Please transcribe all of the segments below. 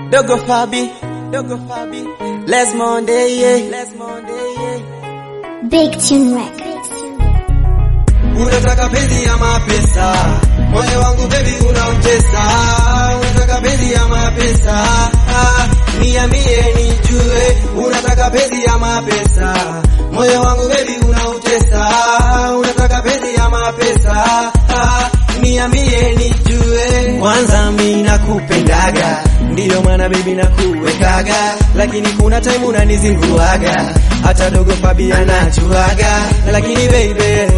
Dogo Fabi, Dogo Fabi, Les Monday, yeah. Les Monday, yeah. Big Tune Records. Unataka penzi ya mapesa, moyo wangu baby unautesa. Unataka penzi ya mapesa, ah, niambie nijue. Unataka penzi ya mapesa, moyo wangu baby unautesa. Unataka penzi ya mapesa, ah, niambie nijue. Kwanza mimi nakupendaga, ndiyo maana baby nakuwekaga, lakini kuna time unanizinguaga, hata dogo Fabi anajuaga, lakini baby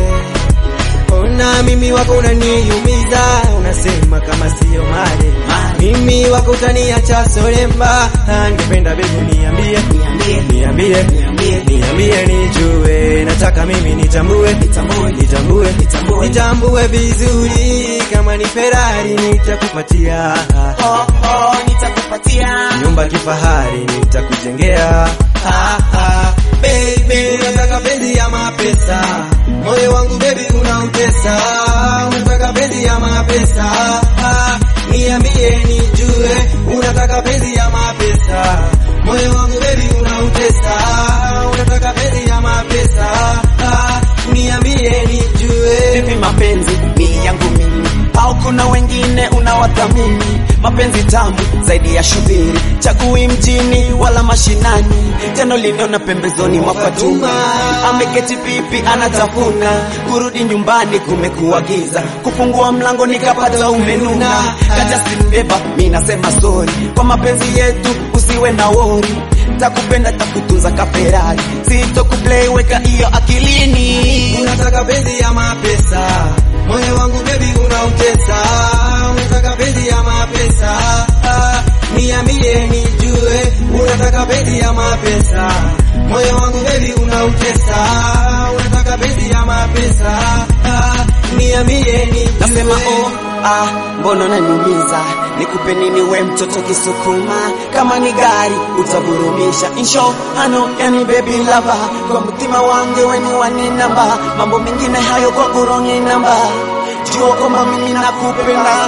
Ona mimi wako unaniumiza, unasema kama sio mali. Mimi wako utaniacha solemba, angependa bebu niambie, niambie, niambie nijue, nataka mimi nitambue, nitambue, nitambue vizuri, kama ni Ferrari nitakupatia, Oh, oh, nitakupatia. nyumba kifahari nitakujengea. Ah, ah, baby, unataka penzi ya mapesa, moyo wangu baby unautesa. Unataka penzi ya mapesa, ah, niambie nijue. Unataka penzi ya mapesa, moyo wangu baby unautesa. Unataka penzi ya mapesa, ah, niambie nijue. Vipi mapenzi ni yangu mimi au kuna wengine unawathamini? Mapenzi tamu zaidi ya shubiri, chagui mjini wala mashinani. Tena liniona pembezoni mwa Fatuma, ameketi pipi anatafuna. Kurudi nyumbani kumekuwa giza, kufungua mlango nikapata umenuna. Kaja simbeba, mi nasema sorry kwa mapenzi yetu, usiwe na wori takupenda takutunza kaferari, sitokuplay weka hiyo akilini. Unataka penzi ya mapesa, moyo wangu baby unautesa. Unataka penzi ya mapesa, ah, niambie nijue. Unataka penzi ya mapesa, moyo wangu baby unautesa. Unataka penzi ya mapesa, ah, niambie nijue. Nasema oh, ah, mbona unaniumiza? Nikupe nini we mtoto kisukuma? Kama ni gari utaburumisha. Insho hano yani baby lava, kwa mtima wangu weni wani namba, mambo mengine hayo kwa kurongi namba. Jua kwamba mimi nakupenda.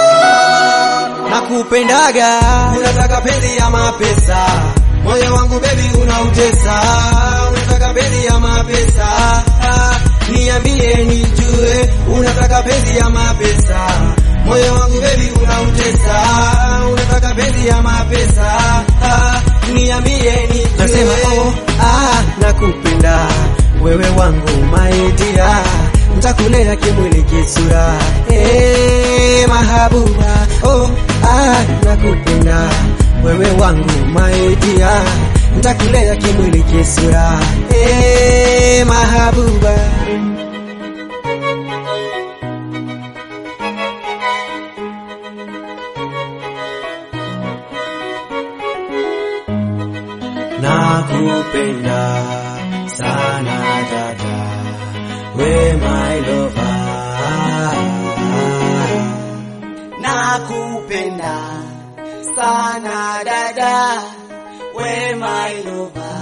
nakupendaga. Unataka penzi ya mapesa, moyo wangu baby unautesa. Unataka penzi ya mapesa, ah, niambie nijue. Unataka penzi ya mapesa, moyo wangu baby unautesa. Unataka penzi ya mapesa, ah, niambie nijue. Nasema oh, ah, nakupenda wewe wangu my dear ntakulea kimwili kisura eh, mahabuba oh, ah, nakupenda wewe wangu my dear ntakulea kimwili kisura eh, mahabuba nakupenda sana dada we my lover Nakupenda sana dada, we my lover.